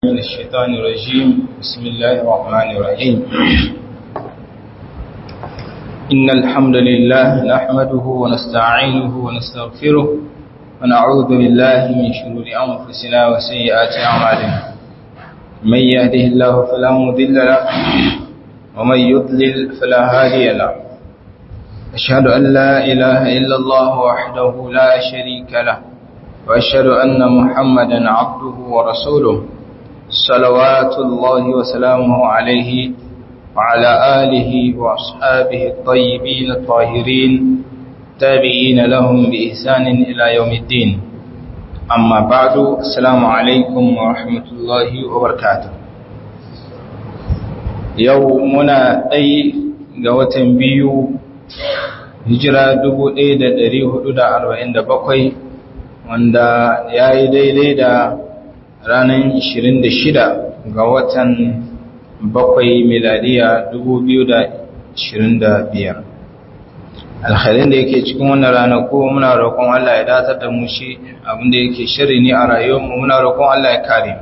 من الشيطان الرجيم بسم الله الرحمن الرحيم إن الحمد لله نحمده ونستعينه ونستغفره ونعوذ بالله من شرور أنفسنا وسيئات أعمالنا من يهده الله فلا مضل له ومن يضلل فلا هادي له أشهد أن لا إله إلا الله وحده لا شريك له وأشهد أن محمدا عبده ورسوله صلوات الله وسلامه عليه وعلى آله وأصحابه الطيبين الطاهرين تابعين لهم بإحسان إلى يوم الدين أما بعد السلام عليكم ورحمة الله وبركاته يومنا أي قوة بيو hijira 1447 wanda ya yi daidai da ranar 26 ga watan bakwai miladiya 2025 alhalin da yake cikin wannan ranaku muna roƙon Allah ya datar da mu shi abinda yake shiri ne a rayuwarmu muna roƙon Allah ya kare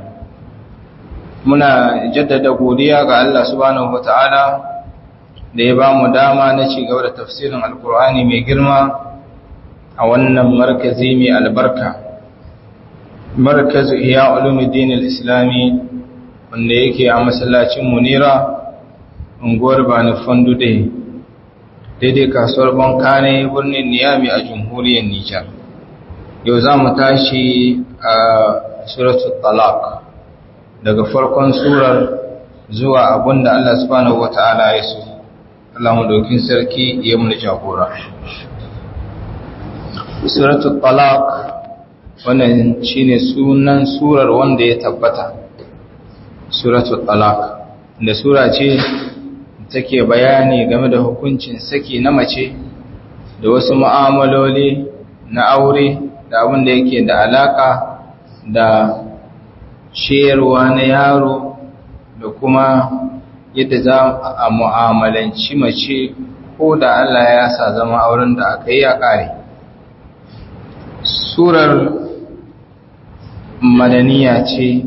muna jaddada godiya ga Allah subhanahu wata'ala da ya ba mu dama na ci gaba da tafsirin alkur'ani mai girma a wannan markazi mai albarka markazu iya ulumuddin al-islami wanda yake a masallacin munira unguwar bani fandude daidai kasuwar bankane birnin niyami a jamhuriyar nijar yau za mu tashi a suratul talaq daga farkon surar zuwa abinda Allah subhanahu wata'ala ya so Allah mu dokin sarki ya mu jagora suratul talaq wannan shine sunan surar wanda ya tabbata suratul talaq da sura ce take bayani game da hukuncin saki na mace da wasu mu'amaloli na aure da abin da yake da alaka da shayarwa na yaro da kuma yadda za a mu'amalanci mace ko da Allah ya sa zama auren da aka yi a ƙare surar madaniya ce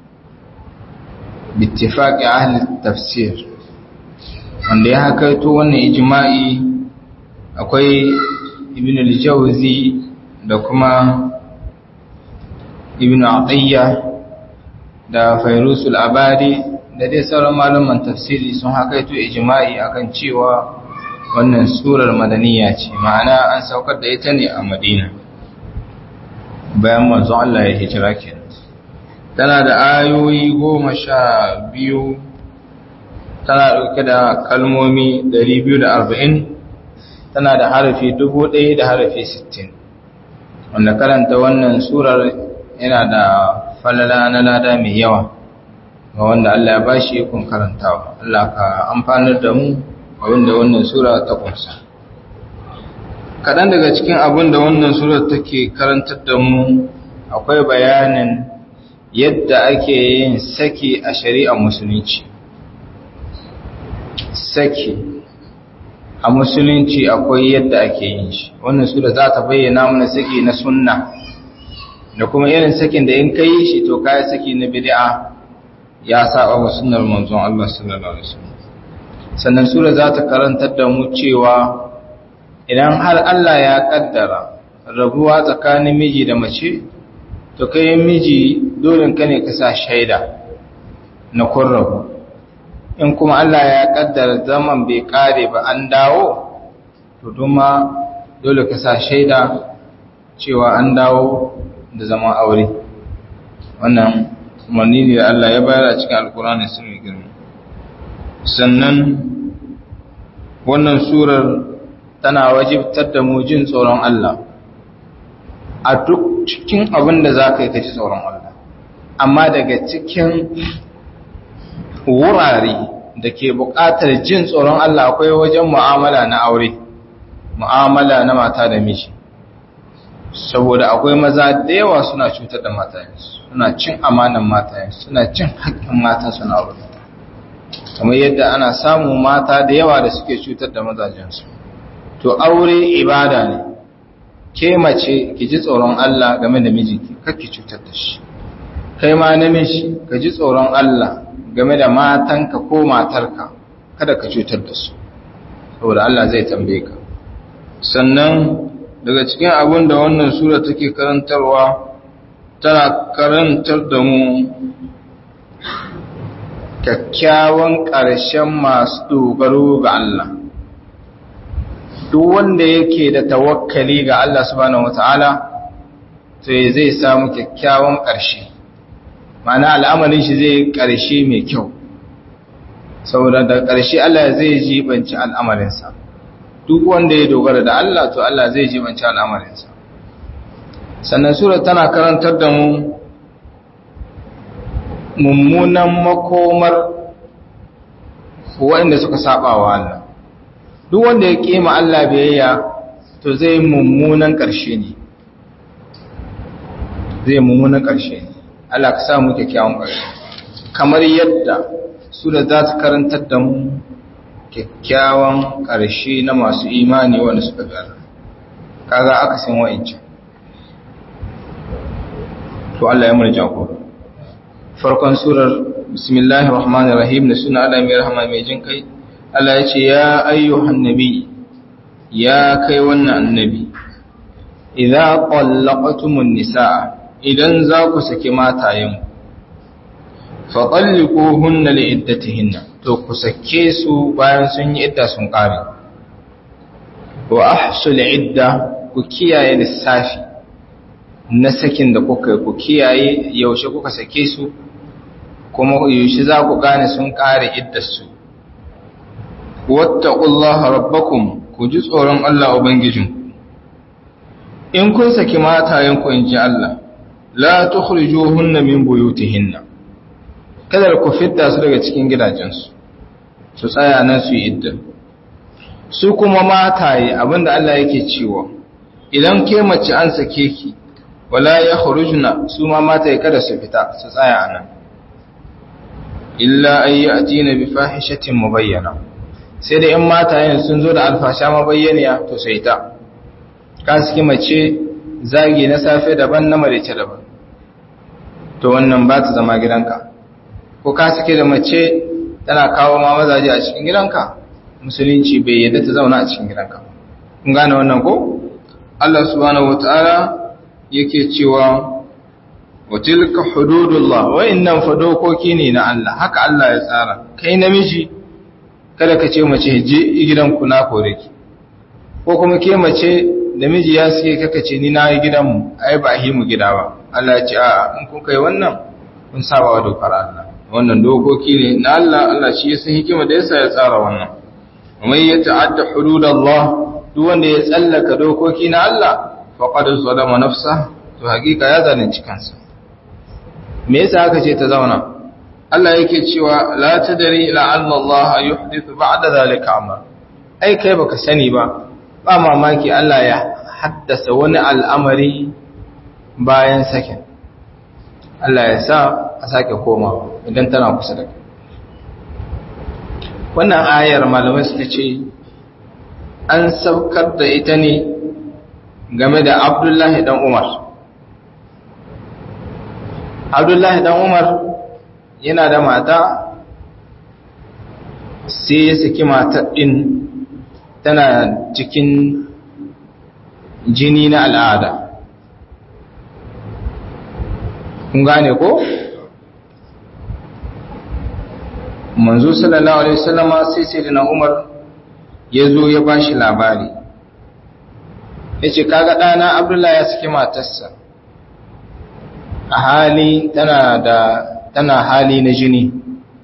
bittifaƙi ahalin tafsir wanda ya hakaito wannan ijma'i akwai ibn al-jawzi da kuma ibn atiyya da fairusul abadi da dai sauran malaman tafsiri sun hakaito ijma'i akan cewa wannan surar madaniya ce ma'ana an saukar da ita ne a madina bayan manzon Allah ya hijira kenan tana da ayoyi goma sha biyu tana ɗauke da kalmomi 240 tana da harafi 1000 da harafi 60 wanda karanta wannan surar yana da falala na lada mai yawa ga wanda Allah ya bashi ikon karantawa Allah ka amfanar da mu abinda wannan sura ta kunsa kaɗan daga cikin abin da wannan surar take karantar da mu akwai bayanin yadda ake yin saki a shari'ar musulunci saki a musulunci akwai yadda ake yin shi wannan sura za ta bayyana mana saki na sunna da kuma irin sakin da in ka yi shi to kayi saki na bid'a ya saba wa sunnar manzon Allah sallallahu alaihi wasallam sannan sura za ta karantar da mu cewa idan har Allah ya kaddara rabuwa tsakanin miji da mace to kai miji dole ka ne ka sa shaida na kun rabu in kuma Allah ya kaddara zaman bai kare ba an dawo to duma dole ka sa shaida cewa an dawo da zaman aure wannan umarni ne da Allah ya bayar a cikin alkurani sun girma sannan wannan surar tana wajibtar da mu jin tsoron Allah a duk cikin abin da za ka yi ka ci tsoron Allah amma daga cikin wurare da ke buƙatar jin tsoron Allah akwai wajen mu'amala na aure mu'amala na mata da miji saboda akwai maza da yawa suna cutar da matayensu suna cin amanan matayensu suna cin haƙƙin mata suna aure kamar yadda ana samun mata da yawa da suke cutar da mazajensu to aure ibada ne ke mace ki ji tsoron Allah game da mijinki kake cutar da shi kai ma namiji ka ji tsoron Allah game da matanka ko matarka kada ka cutar da su saboda Allah zai tambaye ka sannan daga cikin abin da wannan sura take karantarwa tana karantar da mu kyakkyawan ƙarshen masu dogaro ga Allah duk wanda yake da tawakkali ga Allah subhanahu wata'ala to zai samu kyakkyawan ƙarshe ma'ana al'amarin shi zai ƙarshe mai kyau saboda da ƙarshe Allah zai jibanci al'amarinsa duk wanda ya dogara da Allah to Allah zai jibanci al'amarinsa sannan sura tana karantar da mu mummunan makomar waɗanda suka saba wa Allah duk wanda ya kima Allah biyayya to zai mummunan ƙarshe ne zai mummunan ƙarshe ne Allah ka samu kyakkyawan ƙarshe kamar yadda sura za ta karantar da mu kyakkyawan ƙarshe na masu imani wanda suka gara kaga aka san wa'incan to Allah ya murja ku farkon surar bismillahir rahmanir rahim da suna Allah mai rahama mai jin kai Allah ya ce ya ayyuhan nabi ya kai wannan annabi idza qallaqtumun nisaa idan za ku saki matayen fa talliquhunna liiddatihinna to ku sake su bayan sun yi idda sun kare wa ahsul idda ku kiyaye lissafi na sakin da kuka ku kiyaye yaushe kuka sake su kuma yaushe za ku gane sun kare iddarsu wattaqullaha rabbakum ku ji tsoron Allah ubangijin in kun saki matayen ku inji Allah la tukhrijuhunna min buyutihinna kada ku fitta su daga cikin gidajensu su tsaya nan su yi idda su kuma mataye abinda Allah yake cewa idan ke mace an sake ki wala ya khurujna su ma mataye kada su fita su tsaya anan illa ay yatina bi fahishatin mubayyana sai da in matayen sun zo da alfasha mabayyaniya to sai ta ka saki mace zagi na safe daban na marice daban to wannan ba ta zama gidanka ko ka saki da mace tana kawo ma mazaje a cikin gidanka musulunci bai yadda ta zauna a cikin gidanka kun gane wannan ko Allah subhanahu wataala yake cewa wa tilka hududullah wa innan fa dokoki ne na Allah haka Allah ya tsara kai namiji kada ka ce mace je gidanku na kore ki ko kuma ke mace da miji ya suke kaka ce ni na yi gidanmu ai ba hi mu gida ba Allah ya ce a in kun kai wannan kun saba wa dokar Allah wannan dokoki ne na Allah Allah shi ya san hikima da yasa ya tsara wannan mai ya ta'adda hududallah duk wanda ya tsallaka dokoki na Allah faqad zalama nafsa to hakika ya zalunci kansa me yasa aka ce ta zauna Allah yake cewa la tadri la'alla Allah yuhdithu ba'da zalika amra ai kai baka sani ba ba mamaki Allah ya haddasa wani al'amari bayan sakin Allah ya sa a sake komawa idan tana kusa da wannan ayar malamai suka ce an saukar da ita ne game da Abdullahi dan Umar Abdullahi dan Umar yana da mata sai ya saki matar ɗin tana cikin jini na al'ada kun gane ko? manzo sallallahu alaihi wasallama sai sai da na umar ya zo ya ba shi labari ya ce kaga ɗana abdullahi ya saki matarsa a hali tana da tana hali na jini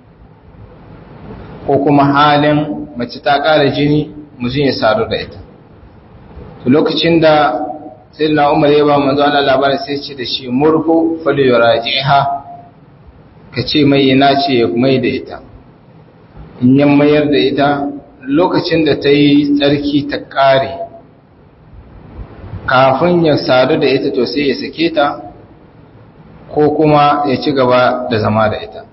ko kuma halin mace ta ƙara jini mutum ya sadu da ita to lokacin da sai na umar ya ba manzo Allah labarin sai ce da shi murhu falyurajiha ka ce mai ina ce mai da ita in yan mayar da ita lokacin da ta yi tsarki ta ƙare kafin ya sadu da ita to sai ya sake ta ko kuma ya ci gaba da zama da ita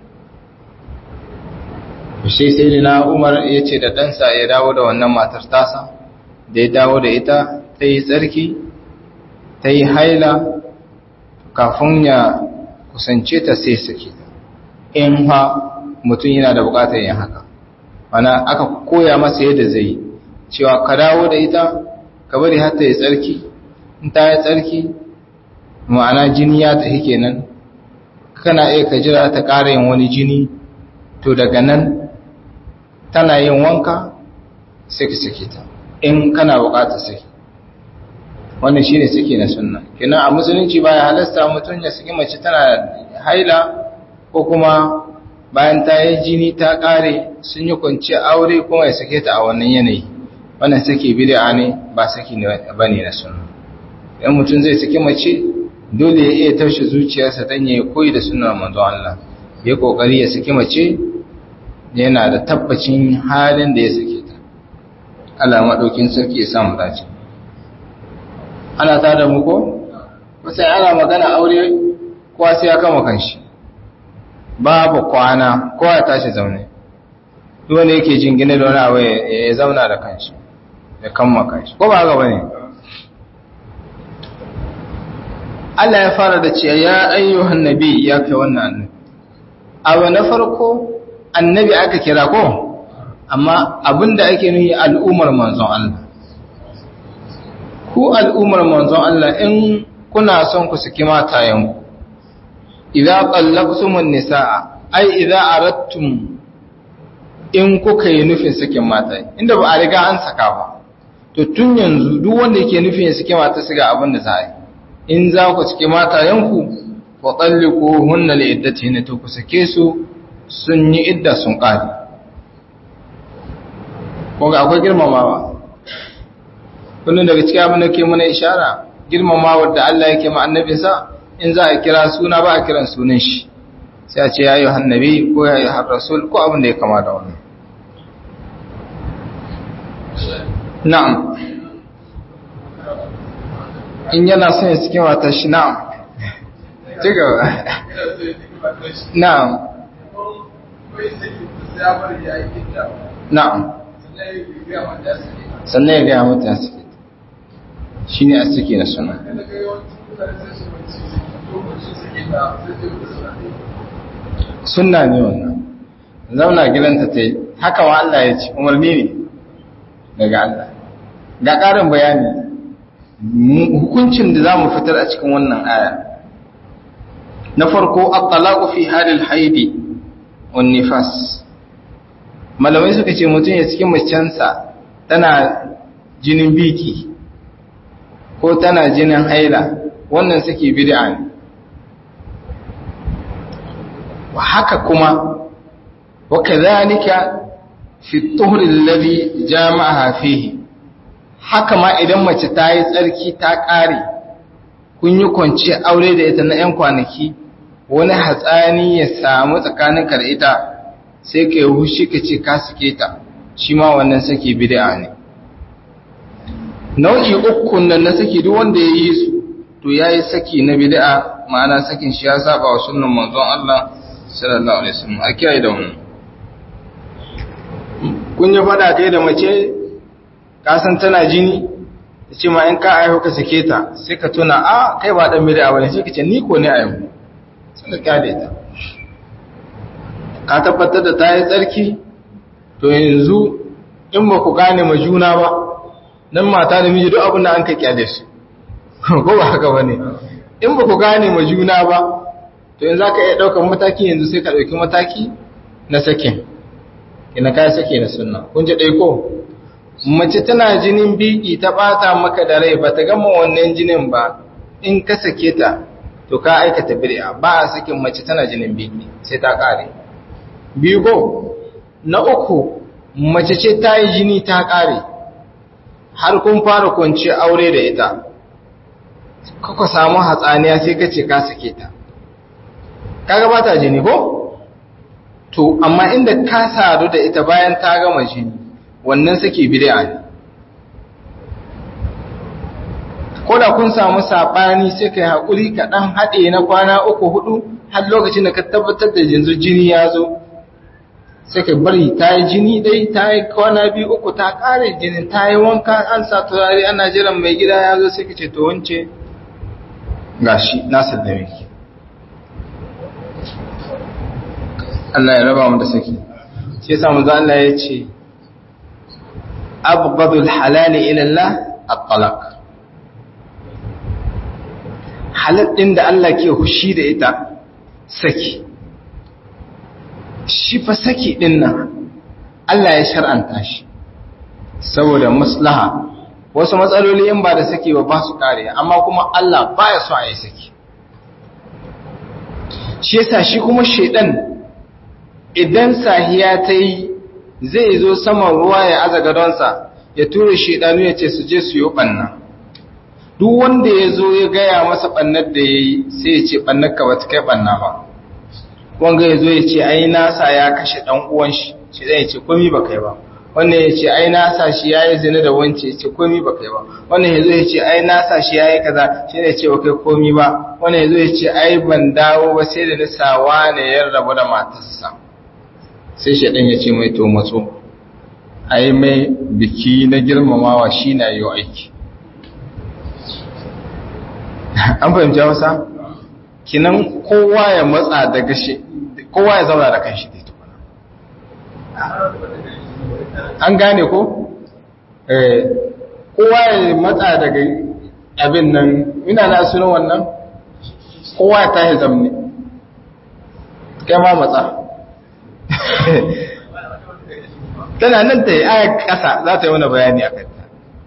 shi sai na umar ya ce da ɗansa ya dawo da wannan matar tasa da ya dawo da ita ta yi tsarki ta yi haila kafin ya kusance ta sai sake ta in ha mutum yana da bukatar yin haka ana aka koya masa yadda zai cewa ka dawo da ita ka bari har ta yi tsarki in ta yi tsarki ma'ana jini ya tafi kenan kana iya ka jira ta ƙara yin wani jini to daga nan tana yin wanka sai ka sake ta in kana bukatar saki wannan shine saki na sunna kenan a musulunci baya halasta mutum ya saki mace tana haila ko kuma bayan ta yi jini ta kare sun yi kwanci aure kuma ya sake ta a wannan yanayi wannan saki bid'a ne ba saki ne bane na sunna idan mutum zai saki mace dole ya iya taushe zuciyarsa dan ya koyi da sunnar manzo Allah ya kokari ya saki mace yana da tabbacin halin da ya sake ta Allah madaukin sarki ya samu dace ana ta da muku sai ana magana aure kowa sai ya kama kanshi babu kwana kowa ya tashi zaune duk wanda yake jingine da wani abu ya zauna da kanshi ya kama kanshi ko ba haka bane Allah ya fara da cewa ya ayyuhan nabi ya kai wannan annabi abu na farko annabi aka kira ko amma abinda ake nuhi al'ummar manzon Allah ku al'ummar manzon Allah in kuna son ku saki matayenku, idza qallaqtumun nisaa ai idza aradtum in kuka yi nufin sakin mata inda ba a riga an saka ba to tun yanzu duk wanda yake nufin ya saki mata su ga abin da za a yi in za ku saki matayenku fa talliqu hunna li iddatihinna to ku sake su sun yi idda sun kare ko ga akwai girmamawa kullum daga cikin abin da ke mana ishara girmamawar da Allah yake ma annabinsa in za a kira suna ba a kiran sunan shi sai a ce ya yi hannabi ko ya yi rasul ko abin da ya kama da wannan na'am in yana son ya cikin wata shi na'am ci gaba na'am na'am sannan ya gaya mata ya suke shi ne a suke na suna suna ne wannan zauna gidanta ta yi haka wa Allah ya ce umarni ne daga Allah ga ƙarin bayani hukuncin da za mu fitar a cikin wannan aya na farko at-talaqu fi halil haidi wan nifas malamai suka ce mutum ya cikin macensa tana jinin biki ko tana jinin haila wannan suke bid'a ne wa haka kuma wa kadhalika fi at-tuhr alladhi jama'aha fihi haka ma idan mace ta yi tsarki ta ƙare kun yi kwanci aure da ita na 'yan kwanaki wani hatsani ya samu tsakaninka da ita sai ka yi hushi ka ce ka suke ta shi ma wannan sake bid'a ne nau'i uku nan na saki duk wanda ya yi su to ya yi saki na bid'a ma'ana sakin shi ya saba wa sunan manzon Allah sallallahu alaihi wasallam a kiyaye da wannan kun yi fada kai da mace ka san tana jini ta ce ma in ka aiho ka sake ta sai ka tuna a kai ba dan bid'a bane sai ka ce ni ko ne aiho sai ka kyale ta ka tabbatar da ta yi tsarki to yanzu in ba ku gane ma juna ba nan mata da miji duk abin da an ka kyale su ko ba haka ba ne in ba ku gane ma juna ba to yanzu ka iya ɗaukar mataki yanzu sai ka ɗauki mataki na sakin ina ka sake na sunna kun ji ɗai ko mace tana jinin biki ta ɓata maka da rai ba ta gama wannan jinin ba in ka sake ta to ka aikata bid'a ba a sakin mace tana jinin biki sai ta ƙare biyu ko na uku mace ce ta yi jini ta ƙare har kun fara kwanci aure da ita kuka samu hatsaniya sai ka ce ka sake ta kaga ba ta jini ko to amma inda ka sadu da ita bayan ta gama jini wannan sake bid'a ne ko da kun samu saɓani sai ka yi haƙuri ka ɗan haɗe na kwana uku hudu har lokacin da ka tabbatar da yanzu jini ya zo sai ka bari ta yi jini dai ta yi kwana biyu uku ta kare jini ta yi wanka an sa turare ana jiran mai gida ya zo sai ka ce to wance gashi na sallame ki Allah ya raba mu da saki shi yasa manzo Allah ya ce abghadul halali ila Allah at-talaq halal din da Allah ke hushi da ita saki shi fa saki din nan Allah ya shar'anta shi saboda maslaha wasu matsaloli in ba da saki ba ba su kare amma kuma Allah baya so a yi saki shi yasa shi kuma shedan idan sahiya ta yi zai zo saman ruwa ya aza gadonsa ya tura shedanu ya ce su je su yi banna duk wanda ya zo ya gaya masa bannar da ya yi sai ya ce bannar ka ba ta kai banna ba wanga ya zo ya ce ai nasa ya kashe dan uwan shi shi zai ce komi ba kai ba wannan ya ce ai nasa shi ya yi zina da wance ya ce komi ba kai ba wannan ya zo ya ce ai nasa shi ya yi kaza shi ne ce ba kai komi ba wannan ya zo ya ce ai ban dawo ba sai da nisawa ne ya rabu da matarsa sai shaɗan ya ce mai to matso ai mai biki na girmamawa shi na yi aiki an fahimci hausa kinan kowa ya matsa daga shi kowa ya zauna da kanshi dai tukuna an gane ko eh kowa ya matsa daga abin nan ina na sunan wannan kowa ya tashi zamne kai ma matsa tana nan ta yi aya ƙasa za ta yi wani bayani a kanta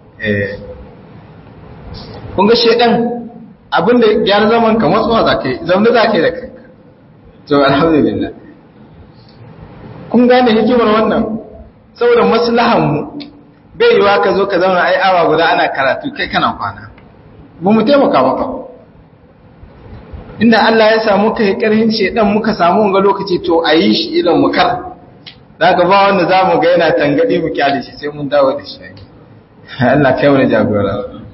kun ga shaidan abinda gyara zaman ka matsuwa za ka yi zaune za ka yi da kanka to alhamdulillah kun gane hikimar wannan saboda maslahanmu bai yiwa ka zo ka zauna ai awa guda ana karatu kai kana kwana ba mu taimaka maka inda Allah ya samu kai karhin shedan muka samu wanga lokaci to a yi shi idan mu kar daga ba wanda za mu ga yana tangadi mu kyale shi sai mun dawo da shi Allah kai wani jagora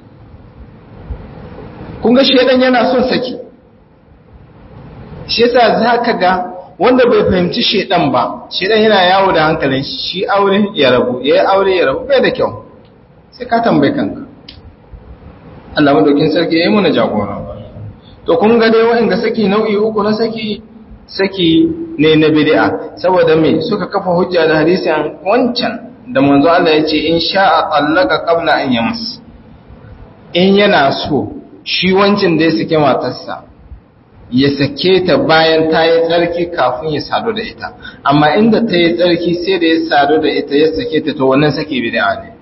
kun ga shedan yana son saki shi yasa zaka ga wanda bai fahimci shedan ba shedan yana yawo da hankalin shi aure ya rabu yayi aure ya rabu bai da kyau sai ka tambaye kanka Allah madaukin sarki yayi mana jagora to kun ga dai wa'anga saki nau'i uku na saki saki ne na bid'a saboda me suka kafa hujja da hadisin wancan da manzo Allah ya ce in sha'a tallaka qabla an yams in yana so shi wancin da ya sake matarsa ya sake ta bayan ta yi tsarki kafin ya sadu da ita amma inda ta yi tsarki sai da ya sadu da ita ya sake ta to wannan sake bid'a ne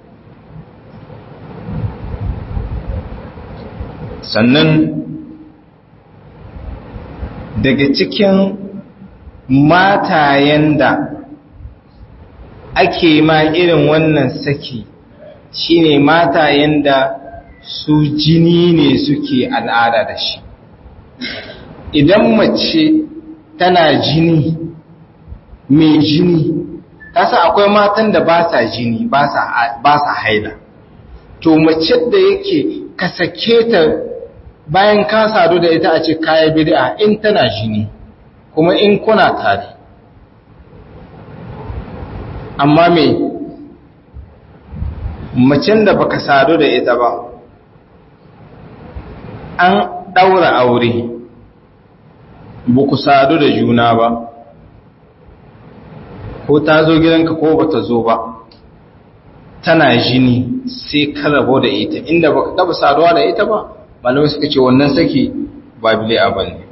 sannan daga cikin matayen da ake ma irin wannan saki shine matayen da su jini ne suke al'ada da shi idan mace tana jini mai jini kasa akwai matan da ba sa jini ba sa haila to mace da yake ka sake ta bayan ka sadu da ita a ce kaya bid'a in tana jini kuma in kuna tare amma me macen da baka sadu da ita ba an ɗaura aure ba ku sadu da juna ba ko ta zo gidanka ko ba ta zo ba tana jini sai ka rabo da ita inda baka taba saduwa da ita ba malamai suka ce wannan saki ba bile ba ne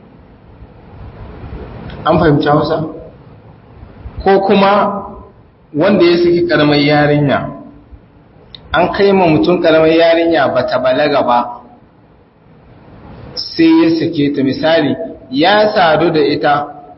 an fahimci hausa ko kuma wanda ya saki karamar yarinya an kai ma mutum karamar yarinya ba ta balaga ba sai ya sake ta misali ya sadu da ita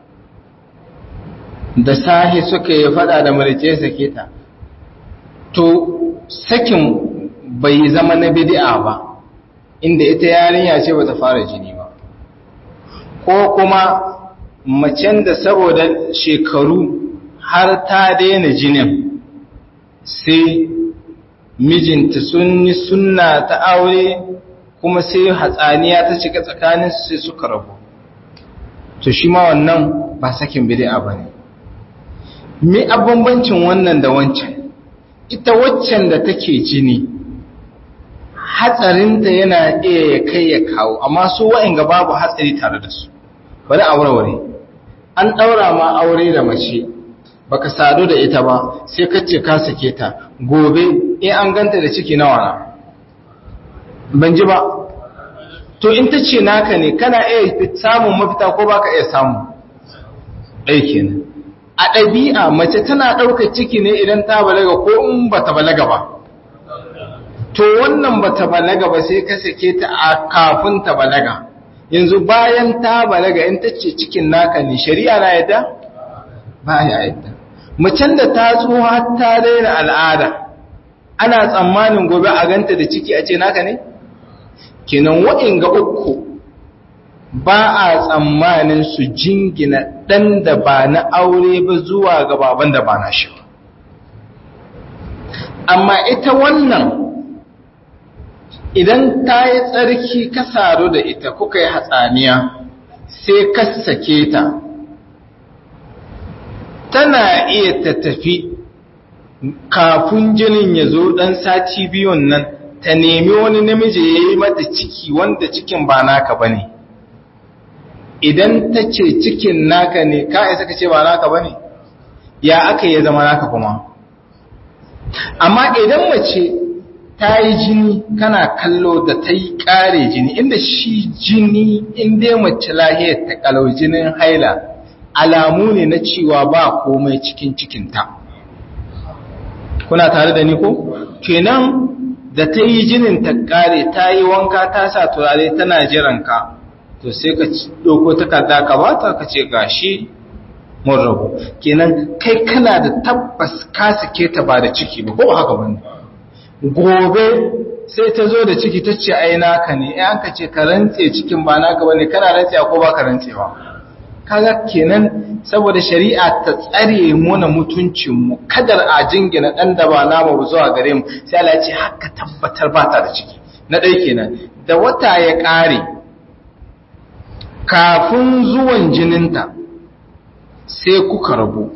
da sahi suka yi fada da marice ya sake ta to sakin bai zama na bid'a ba inda ita yarinya ce bata fara jini ba ko kuma macen da saboda shekaru har ta daina jinin sai mijinta sun yi sunna ta aure kuma sai hatsaniya ta cika tsakanin sai suka rabu to shi ma wannan ba sakin bid'a bane me abambancin wannan da wancan ita waccan da take jini hatsarinta yana iya ya kai ya kawo amma su wa'inga babu hatsari tare da su bari a warware an ɗaura ma aure da mace baka sadu da ita ba sai ka ce ka sake ta gobe in an ganta da ciki nawa na ban ji ba to in ta ce naka ne kana iya samun mafita ko baka iya samu ɗai kenan a ɗabi'a mace tana ɗaukar ciki ne idan ta balaga ko in ba ta balaga ba to wannan ba ta balaga ba sai ka sake ta a kafin ta balaga yanzu bayan ta balaga in ta ce cikin naka ne shari'a na yadda ba ya yadda macen da ta tsoha ta daina al'ada ana tsammanin gobe a ganta da ciki a ce naka ne kenan ga uku ba a tsammanin su jingina ɗan da ba na aure ba zuwa ga baban da ba na shi amma ita wannan idan ta yi tsarki ka saru da ita kuka yi hatsaniya sai ka sake ta tana iya ta tafi kafin jinin ya zo ɗan sati biyun nan ta nemi wani namiji ya yi mata ciki wanda cikin ba naka ba ne idan ta ce cikin naka ne ka isa ka ce ba naka ba ne ya aka yi zama naka kuma amma idan mace ta yi jini kana kallo da ta yi ƙare jini inda shi jini inda mace lahiyar ta kalau jinin haila alamu ne na cewa ba komai cikin cikinta kuna tare da ni ko kenan da ta yi jinin ta ƙare ta yi wanka ta sa turare tana jiranka to sai ka ɗauko takarda ka ba ta ka ce gashi mun rabu kenan kai kana da tabbas ka sake ta ba da ciki ba ko haka bane gobe sai ta zo da ciki ta ce ai naka ne ai an ka ce ka rantse cikin ba naka bane kana rantsewa ko ba ka rantsewa kaga kenan saboda shari'a ta tsare muna mutuncin mu kadar a jingina dan da ba namu zuwa gare mu sai Allah ya ce haka tabbatar ba ta da ciki na dai kenan da wata ya kare kafin zuwan jininta sai kuka rabu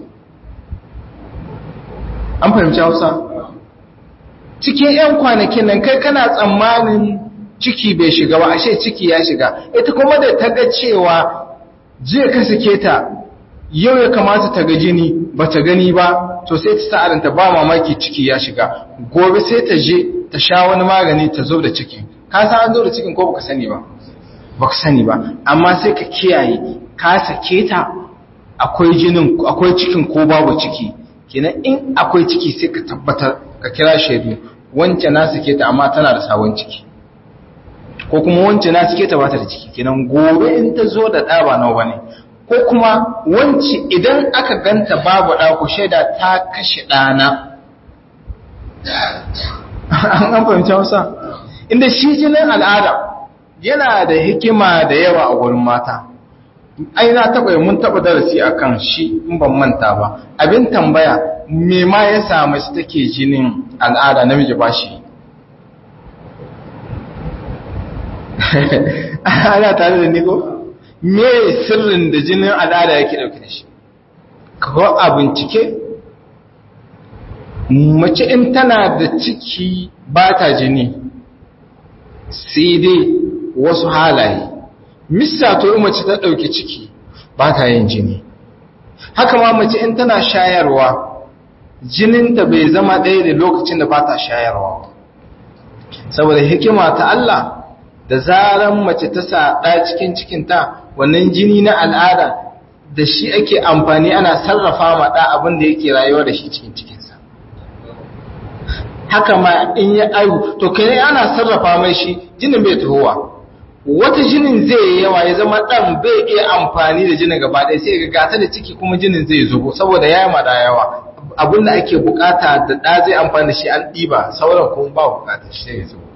an fahimci Hausa cikin 'yan kwanakin nan kai kana tsammanin ciki bai shiga ba ashe ciki ya shiga ita kuma da ta ga cewa jiya ka sake ta yau ya kamata ta ga jini ba ta gani ba to sai ta sa'aranta ba mamaki ciki ya shiga gobe sai ta je ta sha wani magani ta zo da ciki ka san an zo da cikin ko baka sani ba baka sani ba amma sai ka kiyaye ka sake ta akwai jinin akwai cikin ko babu ciki kenan in akwai ciki sai ka tabbatar ka kira shaidu wance na sake ta amma tana da sabon ciki ko kuma wance na sake ta ba ta da ciki kenan gobe in ta zo da ɗa ba nawa bane ko kuma wance idan aka ganta babu ɗa ku shaida ta kashe ɗana an fahimci hausa inda shi jinin al'ada yana da hikima da yawa a wurin mata ai na taɓa mun taɓa darasi akan shi in ban manta ba abin tambaya me ma ya samu shi take jinin al'ada namiji ba shi ana tare da niko me sirrin da jinin al'ada yake dauke da shi ko a bincike mace in tana da ciki ba ta jini sai dai wasu halaye mista to mace ta dauki ciki ba ta yin jini haka ma mace in tana shayarwa jininta bai zama ɗaya da lokacin da ba ta shayarwa saboda hikima ta Allah da zaran mace ta saɗa cikin cikinta wannan jini na al'ada da shi ake amfani ana sarrafa ma ɗa abin da yake rayuwa da shi cikin cikinsa haka ma in ya aihu to kai ana sarrafa mai shi jinin bai tuhowa wata jinin zai yi yawa ya zama ɗan bai iya amfani da jinin gaba ɗaya sai ga gata da ciki kuma jinin zai zubo saboda ya yi da yawa abin da ake bukata da ɗa zai amfani da shi an ɗiba sauran kuma ba bukata shi sai ya zubo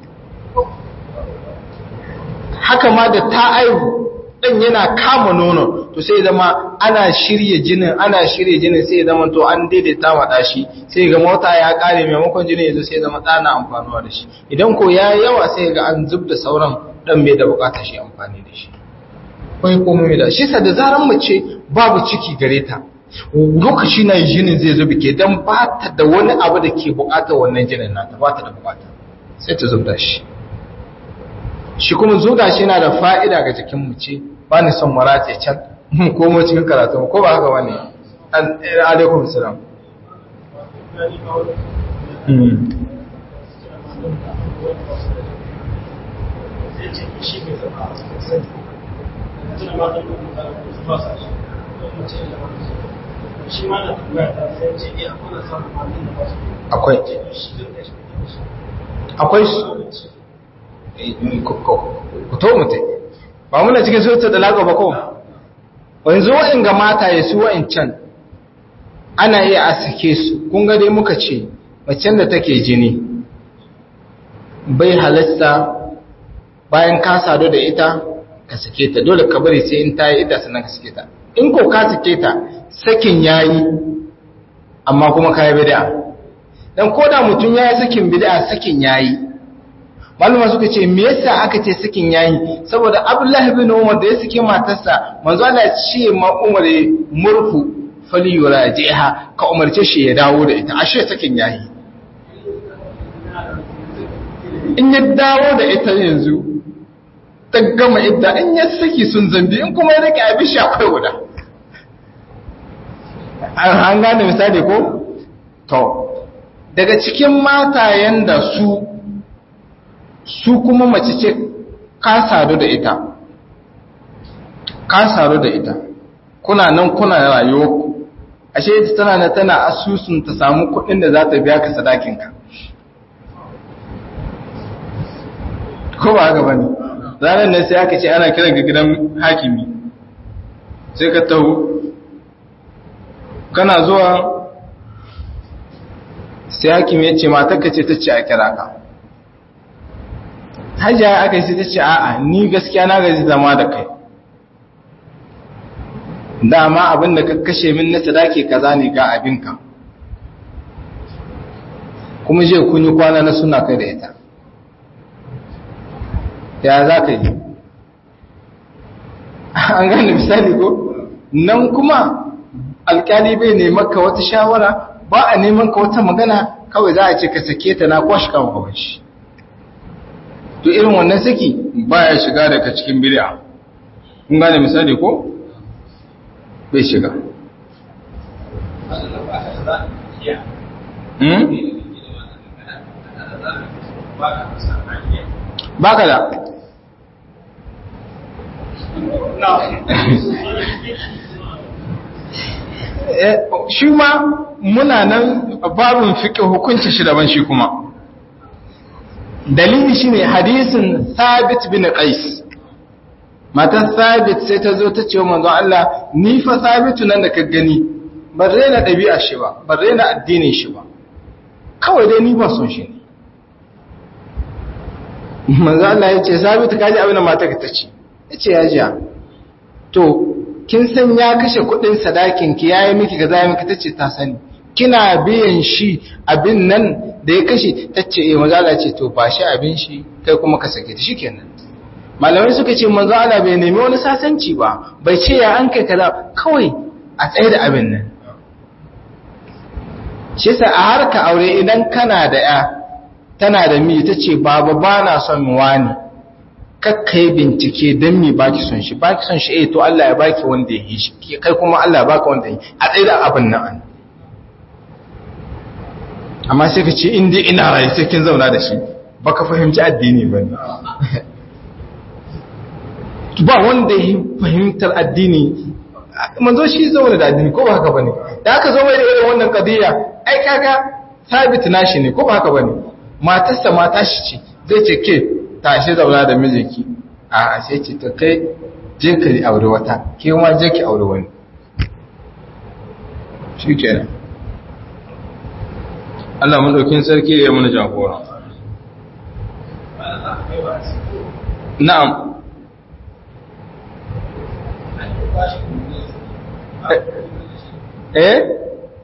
haka ma da ta aihu ɗan yana kama nono to sai zama ana shirya jinin ana shirya jinin sai zama to an daidaita ma ɗashi sai ga mota ya ƙare maimakon jinin yanzu sai zama ɗana amfanuwa da shi idan ko ya yawa sai ga an zub da sauran ɗan bai da buƙatar shi amfani da shi kai komai da shi sa da zaran mace babu ciki gare ta lokaci na jinin zai zubi ke dan ba ta da wani abu da ke buƙatar wannan jinin nata ba ta da buƙata sai ta zubda shi shi kuma zuga shi yana da fa'ida ga jikin mace ba ni son marace can mun komo cikin karatu ko ba haka wani alaikum salam akwai akwai su ku to mutai ba muna cikin sautar da laga ba ko wanzu wa'in ga mata ya su wa'in can ana iya a sake su kun dai muka ce macen da take jini bai halasta bayan ka sadu da ita ka sake ta dole ka bari sai in ta yi ita sannan ka sake ta in ko ka sake ta sakin yayi amma kuma ka yi bid'a dan koda mutum ya yi sakin bid'a sakin yayi malama suka ce me yasa aka ce sakin yayi saboda Abdullahi ibn Umar da ya sake matarsa manzo Allah ce ma Umar murfu falyurajiha ka umarce shi ya dawo da ita ashe sakin yayi in ya dawo da ita yanzu ta gama idda in ya saki sun zambi in kuma ya rike abin shi akwai guda an gane misali ko to daga cikin matayen da su su kuma mace ce ka sadu da ita ka sadu da ita kuna nan kuna rayuwa ku ashe ita tana na tana asusun ta samu kuɗin da za ta biya ka sadakinka ko ba haka bane ranar nan sai aka ce ana kiran ga gidan hakimi sai ka taho kana zuwa sai hakimi ya ce matarka ce ta ce a kira ka hajiya aka yi sai ta ce a'a ni gaskiya na gaji zama da kai dama abin da ka kashe min na sadaki kaza ne ga abinka kuma je kun yi kwana na suna kai da ita ya za ka yi an gane misali ko nan kuma alkali bai neman ka wata shawara ba a neman ka wata magana kawai za a ce ka sake ta na kwashi kan kawai shi to irin wannan saki baya shiga daga cikin bid'a kun gane misali ko bai shiga baka da shi ma muna nan babin fiƙe hukunci shi daban shi kuma dalili shine hadisin Thabit bin Qais matar Thabit sai ta zo ta ce wa manzo Allah ni fa Thabitu nan da ka gani ban rena ɗabi'a shi ba ban rena addinin shi ba kawai dai ni ba son shi ne manzo Allah ya ce Thabitu kaji abin da matar ka tace yace ya jiya to kin san ya kashe kuɗin sadakin ki yayi miki kaza yayi miki tace ta sani kina biyan shi abin nan da ya kashe tace eh manzo Allah ce to ba shi abin shi kai kuma ka sake ta shikenan malamai suka ce manzo Allah bai nemi wani sasanci ba bai ce ya an kai kaza kawai a tsaye da abin nan shi yasa a harka aure idan kana da ya tana da mi tace baba bana son wani kakkai bincike don mi baki son shi baki son shi eh to Allah ya baki wanda ya yi shi kai kuma Allah ya baka wanda ya yi a tsaye da abin nan amma sai ka ce inda ina rayu sai kin zauna da shi baka fahimci addini ba ba wanda ya fahimtar addini manzo shi zauna da addini ko ba haka bane da aka zo mai da irin wannan kadiya ai kaga sabit nashi ne ko ba haka bane matarsa mata shi ce zai ce ke tashi zauna da mijinki a sai ce ta kai je ka aure wata ke ma je ki aure wani shi kenan Allah madaukin sarki ya mana jagora na'am eh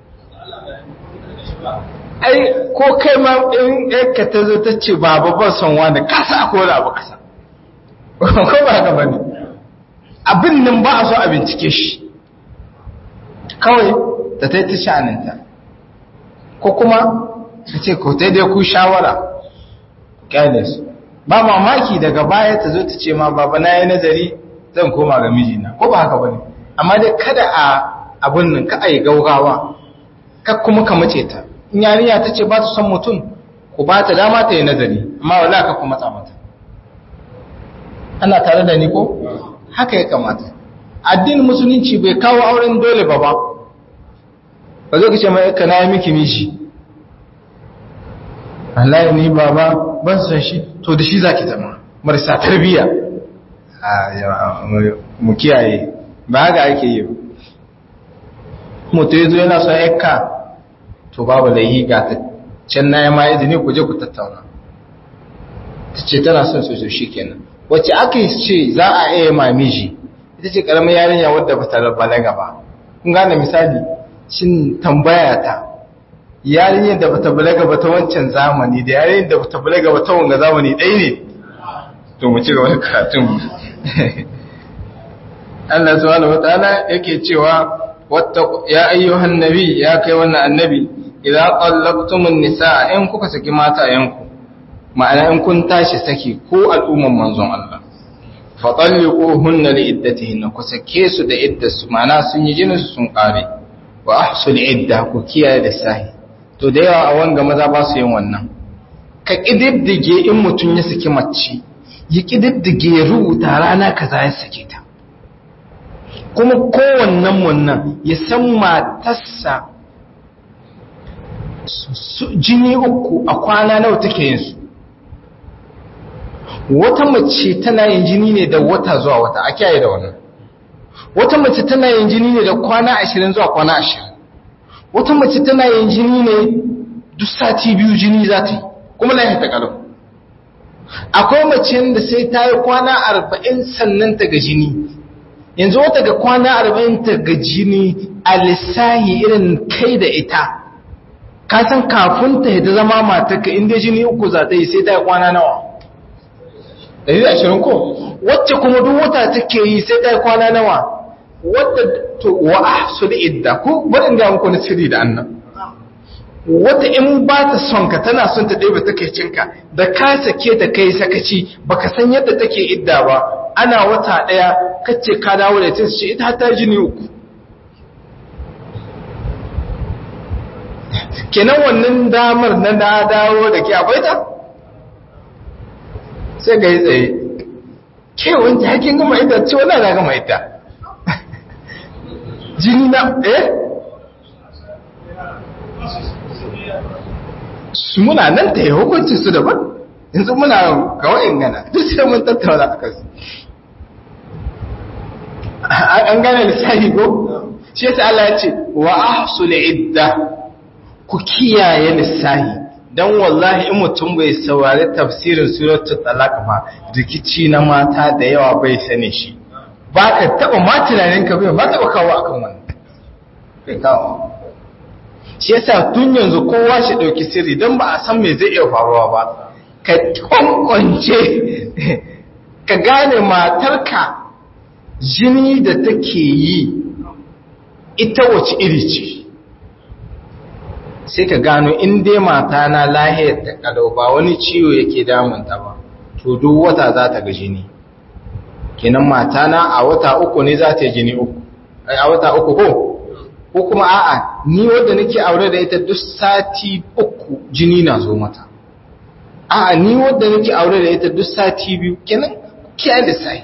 ai ko kai ma in ka ta zo ta ce baba ba son wani kasa ko da abu kasa ko ba haka bane abin nan ba a so a bincike shi kawai ta ta ta sha'aninta ko kuma ta ce ko dai ku shawara kyale su ba mamaki daga baya ta zo ta ce ma baba na yi nazari zan koma ga mijina ko ba haka bane amma dai kada a abun nan ka ai gaugawa ka kuma ka mace ta in yarinya ta ce ba ta son mutum ku ba ta dama ta yi nazari amma wala ka kuma matsa mata ana tare da ni ko haka ya kamata addinin musulunci bai kawo auren dole ba ba ba zo ka ce mai ka na yi miki mishi Allah ni baba ban san shi to da shi zaki zama marasa tarbiyya mu kiyaye ba ga ake yi mutu yazo yana son yakka to babu laihi ga ta can na yi ma izini ku je ku tattauna ta ce tana son su shi kenan wacce aka ce za a iya mamiji ita ce karamin yarinya wadda ba ta balaga ba kun gane misali shin tambaya ta yarinyar da ba ta balaga ba ta wancan zamani da yarinyar da ba ta balaga ba ta wanga zamani ɗaya ne to mu ci gaba da karatun Allah subhanahu wataala yake cewa ya ayyuhan nabi ya kai wannan annabi idan qallaqtumun nisaa in kuka saki mata yanku ma'ana in kun tashi saki ko al'umman manzon Allah fa talliquhunna li iddatihinna ku sake su da iddasu ma'ana sun yi jinin su sun kare wa ahsul idda ku kiyaye da sahi to da yawa a wanga maza ba su yin wannan ka kididdige in mutun ya saki mace ya kididdige ya rubuta rana kaza ya sake ta kuma kowannen wannan ya san matarsa jini uku a kwana nawa take yin su wata mace tana yin jini ne da wata zuwa wata a kiyaye da wannan wata mace tana yin jini ne da kwana ashirin zuwa kwana ashirin wata mace tana yin jini ne duk sati biyu jini za ta yi kuma na ta kalau akwai mace da sai ta yi kwana arba'in sannan ta ga jini yanzu wata ga kwana arba'in ta ga jini a lissahi irin kai da ita ka san kafin ta ta zama matarka inda jini uku za ta yi sai ta yi kwana nawa ɗari da ashirin ko wacce kuma duk wata take yi sai ta yi kwana nawa wadda to wa ahsul idda ko barin da muku na sirri da annan wata in ba ta son ka tana son ta ɗebe take cinka da ka sake ta kai sakaci baka san yadda take idda ba ana wata ɗaya kace ka dawo da ita ce ita ta jini uku kenan wannan damar na da dawo da ke akwai ta sai ga yi tsaye ke wanda hakin gama ita ce wala na gama ita jini na eh su muna nan ta yi hukunci su daban yanzu muna kawai gana duk sai mun tattauna a kansu an gane lissahi ko shi yasa Allah ya ce wa ahsul idda ku kiyaye lissahi dan wallahi in mutum bai saurari tafsirin suratul talaq ba rikici na mata da yawa bai sane shi ba ka taba ma tunanin ka bai ma taba kawo akan wannan bai kawo shi yasa tun yanzu kowa shi dauki sirri dan ba a san me zai iya faruwa ba ka kwankwance ka gane matarka jini da take yi ita wace iri ce sai ka gano in dai mata na lahiyar ta kalau ba wani ciwo yake damunta ba to duk wata za ta ga jini kenan mata na a wata uku ne za ta yi jini uku a wata uku ko ko kuma a'a ni wadda nake aure da ita duk sati uku jini na zo mata a'a ni wadda nake aure da ita duk sati biyu kenan kiyaye da sai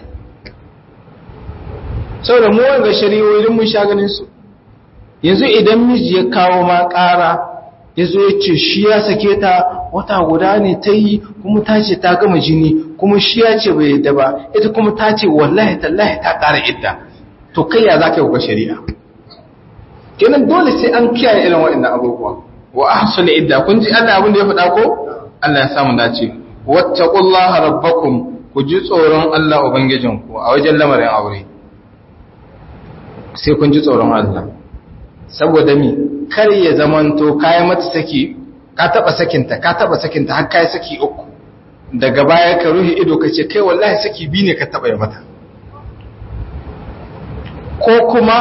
saboda mu wanga shari'o'i mun sha ganin su yanzu idan miji ya kawo ma ƙara ya zo ya ce shi ya sake ta wata guda ne ta yi kuma ta ce ta gama jini kuma shi ya ce bai yadda ba ita kuma ta ce wallahi tallahi ta ƙara idda to kai ya za ka yi wa shari'a kenan dole sai an kiyaye irin waɗannan abubuwa wa ahsul idda kun ji Allah abin da ya faɗa ko Allah ya samu dace wattaqullaha rabbakum ku ji tsoron Allah ubangijinku a wajen lamarin aure sai kun ji tsoron Allah saboda mi kar ya zamanto kayan mata saki ka taba sakinta ka taba sakinta har kai saki uku daga baya ka ruhi ido ka ce kai wallahi saki bi ne ka taba ya mata ko kuma